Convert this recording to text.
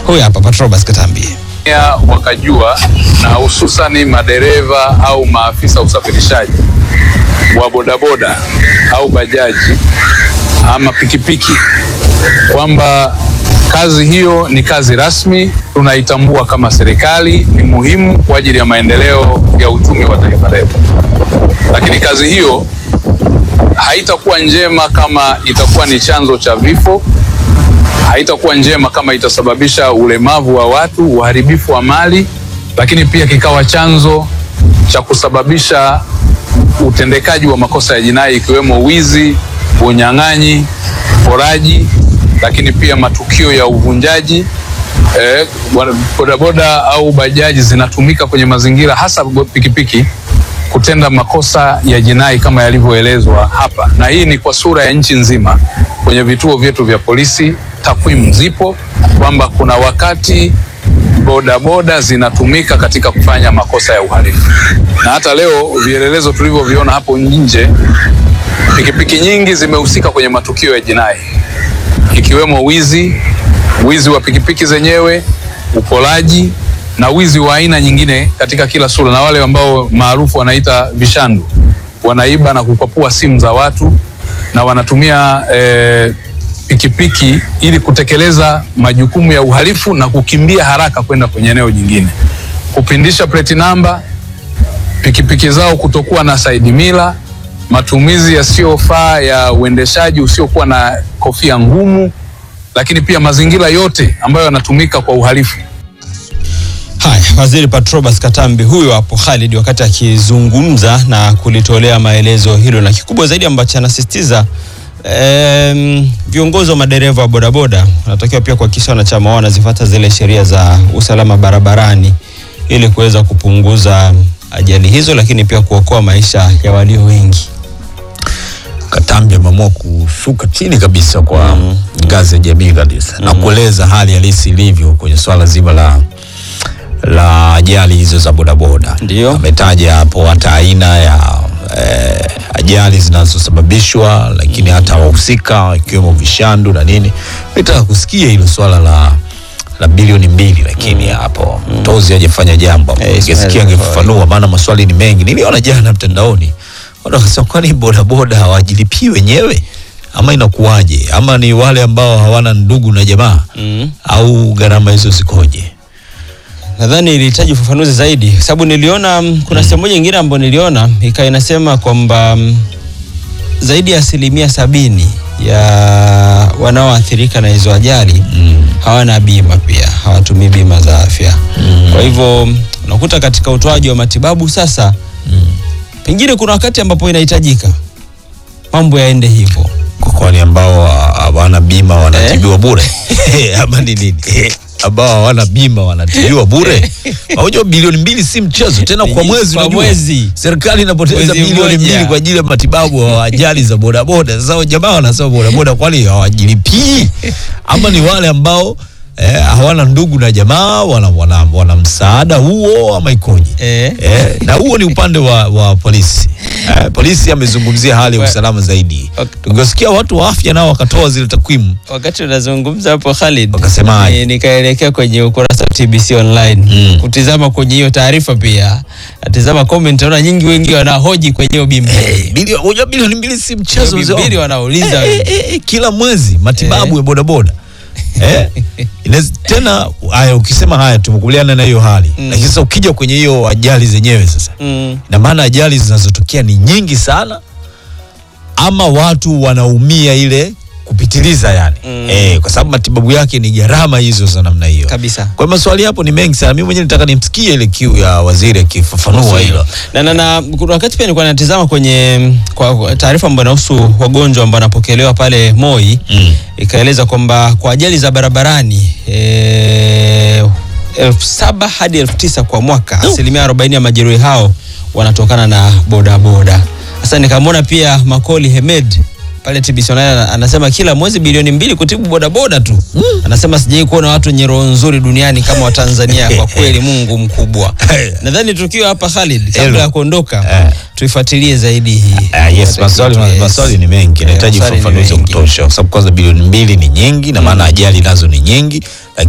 Huyu hapa Patrobas Katambi. ya wakajua na hususani madereva au maafisa usafirishaji wa bodaboda au bajaji ama pikipiki kwamba kazi hiyo ni kazi rasmi, tunaitambua kama serikali, ni muhimu kwa ajili ya maendeleo ya uchumi wa taifa letu, lakini kazi hiyo haitakuwa njema kama itakuwa ni chanzo cha vifo haitakuwa njema kama itasababisha ulemavu wa watu, uharibifu wa mali, lakini pia kikawa chanzo cha kusababisha utendekaji wa makosa ya jinai ikiwemo wizi, unyang'anyi, uporaji, lakini pia matukio ya uvunjaji. Eh, wana- bodaboda au bajaji zinatumika kwenye mazingira hasa bo- pikipiki kutenda makosa ya jinai kama yalivyoelezwa hapa, na hii ni kwa sura ya nchi nzima. Kwenye vituo vyetu vya polisi takwimu zipo kwamba kuna wakati bodaboda zinatumika katika kufanya makosa ya uhalifu, na hata leo vielelezo tulivyoviona hapo nje, pikipiki nyingi zimehusika kwenye matukio ya jinai ikiwemo wizi, wizi wa pikipiki zenyewe, uporaji na wizi wa aina nyingine katika kila sura, na wale ambao maarufu wanaita vishandu, wanaiba na kukwapua simu za watu na wanatumia eh, pikipiki ili kutekeleza majukumu ya uhalifu na kukimbia haraka kwenda kwenye eneo jingine, kupindisha plate namba, pikipiki zao kutokuwa na side mirror, matumizi yasiyofaa ya uendeshaji usiokuwa na kofia ngumu, lakini pia mazingira yote ambayo yanatumika kwa uhalifu. Haya, Waziri Patrobas Katambi huyo hapo Khalid, wakati akizungumza na kulitolea maelezo hilo, na kikubwa zaidi ambacho anasisitiza em, viongozi wa madereva wa bodaboda wanatakiwa pia kuhakikisha wanachama wao wanazifuata zile sheria za usalama barabarani ili kuweza kupunguza ajali hizo, lakini pia kuokoa maisha ya walio wengi. Katambi ameamua kushuka chini kabisa kwa ngazi ya jamii kabisa na kueleza hali halisi ilivyo kwenye swala zima la la ajali hizo za bodaboda. Ndio. Ametaja hapo hata aina ya eh, ajali zinazosababishwa lakini hata wahusika ikiwemo vishandu na nini. Nitaka kusikia hilo swala la la bilioni mbili lakini hapo Tozi hajafanya jambo hapo. Eh, Ismail Ningesikia angefafanua maana maswali ni mengi. Niliona jana mtandaoni watu wakasema kwani bodaboda hawajilipii wenyewe ama inakuwaje? Ama ni wale ambao hawana ndugu na jamaa Mm. au gharama hizo zikoje? Nadhani ilihitaji ufafanuzi zaidi, kwa sababu niliona mm, kuna sehemu moja nyingine ambayo niliona ikawa inasema kwamba mm, zaidi ya asilimia sabini ya wanaoathirika na hizo ajali hawana bima, pia hawatumii bima za afya. Kwa hivyo mm, unakuta katika utoaji wa matibabu sasa, pengine kuna wakati ambapo inahitajika mambo yaende hivyo. Kwa kwani ambao hawana bima wanatibiwa bure ama ni nini? ambao hawana bima wanatibiwa bure. Unajua bilioni mbili si mchezo tena kwa mwezi. Kwa unajua. mwezi. serikali inapoteza Mwezi bilioni mmoja. mbili kwa ajili ya matibabu wa ajali za bodaboda. Sasa jamaa wanasema bodaboda kwani hawajilipii ama ni wale ambao eh, hawana ndugu na jamaa wana, wana, wana msaada huo ama ikoje? Eh. Eh, na huo ni upande wa, wa polisi eh, polisi amezungumzia hali ya Wa- usalama zaidi. Ok. Tungesikia watu wa afya nao wakatoa zile takwimu Wakati unazungumza hapo Khalid, Wakasemaje? ni- nikaelekea kwenye ukurasa wa TBC online Mm. kutizama kwenye hiyo taarifa, pia natizama comment, naona nyingi, wengi wanahoji kwenye hiyo bima Eh, bilioni unajua bilioni mbili si mchezo mzee wangu. mbili, wanauliza Eh, eh, eh, kila mwezi matibabu Eh. ya bodaboda eh? Inaweza- tena haya ukisema haya tumekubaliana na hiyo hali Mm. lakini sasa ukija kwenye hiyo ajali zenyewe sasa mm. ina maana ajali zinazotokea ni nyingi sana ama watu wanaumia ile kupitiliza yani Mm. eh, kwa sababu matibabu yake ni gharama hizo za namna hiyo kabisa. kwa hiyo maswali hapo ni mengi sana mimi mwenyewe nataka nimsikie ile kiu ya waziri akifafanua hilo na, na, na kuna wakati pia nilikuwa natizama kwenye kwa kwa taarifa ambayo inahusu wagonjwa ambao wanapokelewa pale Moi Mm. ikaeleza kwamba kwa ajali za barabarani eh, elfu saba hadi elfu tisa kwa mwaka, asilimia arobaini ya majeruhi hao wanatokana na bodaboda. Sasa nikamwona pia Makoli Hemed pale TBC Online ana- anasema kila mwezi bilioni mbili kutibu bodaboda tu. Anasema sijai kuona watu wenye roho nzuri duniani kama Watanzania. Kwa kweli Mungu mkubwa. Nadhani tukiwa hapa Khalid, kabla Hello. ya kuondoka Eh. tuifuatilie zaidi hii. Ah, yes, maswali, Yes. maswali ni mengi, Eh, nahitaji maswali ni ufafanuzi wa mengi. kutosha, kwa sababu kwanza bilioni mbili ni nyingi, na maana ajali nazo ni nyingi,